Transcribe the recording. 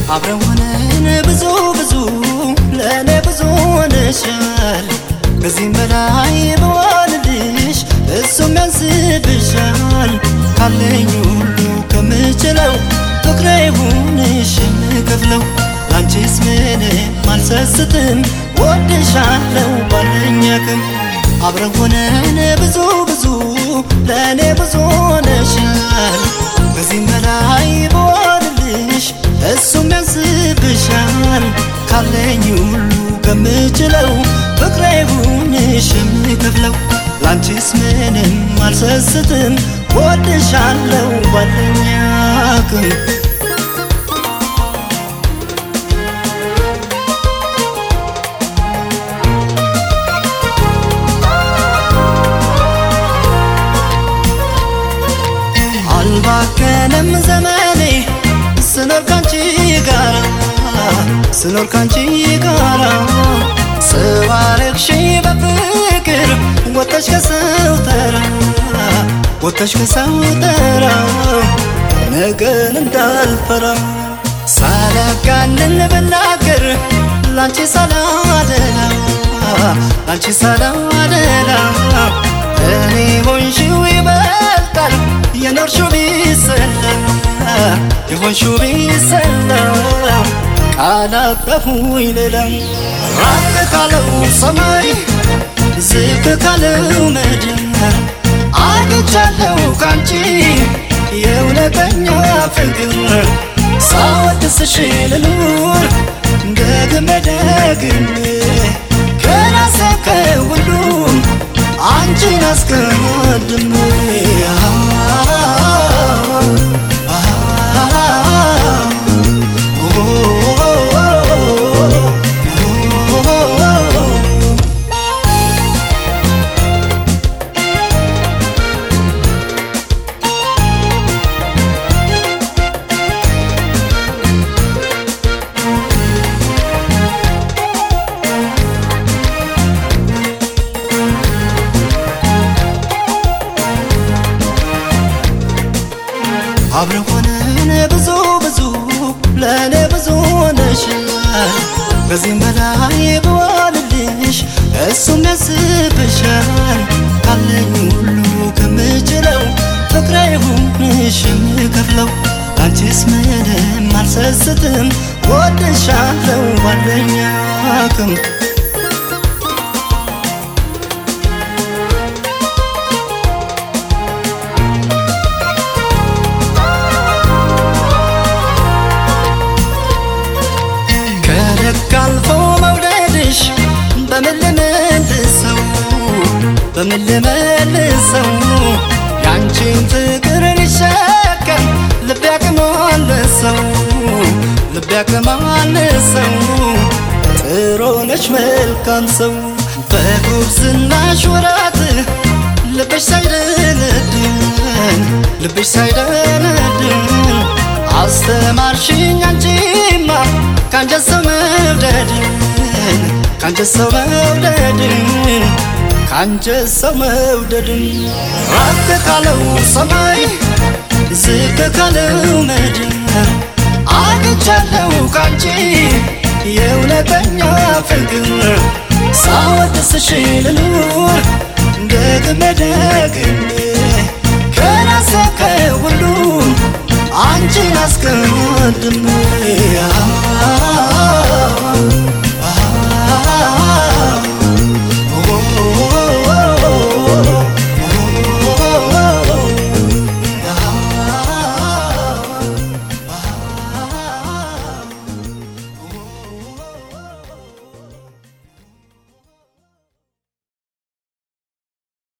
አብረን ሆነን ብዙ ብዙ ለእኔ ብዙ ሆነሻል። ከዚህም በላይ በዋልልሽ እሱም ያንስብሻል። ካለኝ ሁሉ ከምችለው ፍቅሬ ይሁንሽ የምከፍለው ላንቺስ ምንም አልሰስትም ወድሻለው ባለኝ አቅም አብረን ሆነን ብዙ ብዙ ለእኔ ብዙ ሆነሻል። ከዚህም በላይ በዋልልሽ እሱም ያንስብሻል። ካለኝ ሁሉ ከምችለው ፍቅሬ ይሁንሽ የምከፍለው ላንቺስ ምንም አልሰስትም ወድሻለው ባለኝ አቅም አልባከነም ዘመኔ ስኖር ካንቺ ጋራ ስኖር ካንቺ ጋራ ስባረክሽ በፍቅር ወጥተሽ ከሰው ተራ ወጥተሽ ከሰው ተራ ነገን እንዳልፈራ ሳላጋንን ብናገር ላንቺ ሳላደላ ላንቺ ሳላደላ እኔ ሆንሽው ይበልጣል የኖርሽው ቢሰላ የሆንሽው ቢሰላ ቃላጠፉኝ ሌላ ራቅ ካለው ሰማይ ዝቅ ካለው ምድር አግኝቻለሁ ካንቺ የእውነተኛ ፍቅር ሳወድስሽ ልኑር ደግሜ ደግሜ ከራሴ ከሁሉም አንቺን አስቀድሜ አብረን ሆነን ብዙ ብዙ ለእኔ ብዙ ሆነሻል። ከዚህም በላይ በዋልልሽ እሱም ያስብሻል። ካለኝ ሁሉ ከምችለው ፍቅሬ ይሁንሽ የምከፍለው ላንቺስ ምንም አልሰስትም ወድሻለው ባለኝ አቅም ከልክ አልፎ መውደድሽ በምን ልመልሰው በምን ልመልሰው ያንቺን ፍቅር ሊሸከም ልቤ ያቅማለሰው ልቤ ያቅማለሰው ጥሩ ነሽ መልካም ሰው በጉብዝናሽ ወራት ልብሽ ሳይደነድን ልብሽ ሳይደነድን አስተማርሽኝ አንቺማ ካንጀት ሰው መውደድን ካንጀት ሰው መውደድን ካንጀት ሰው መውደድን ራቅ ካለው ሰማይ ዝቅ ካለው ምድር አግኝቻለሁ ካንቺ የእውነተኛ ፍቅር ሳወድስሽ ልኑር ደግሜ ደግሜ ከራሴ ከሁሉም አንቺን አስቀድሜ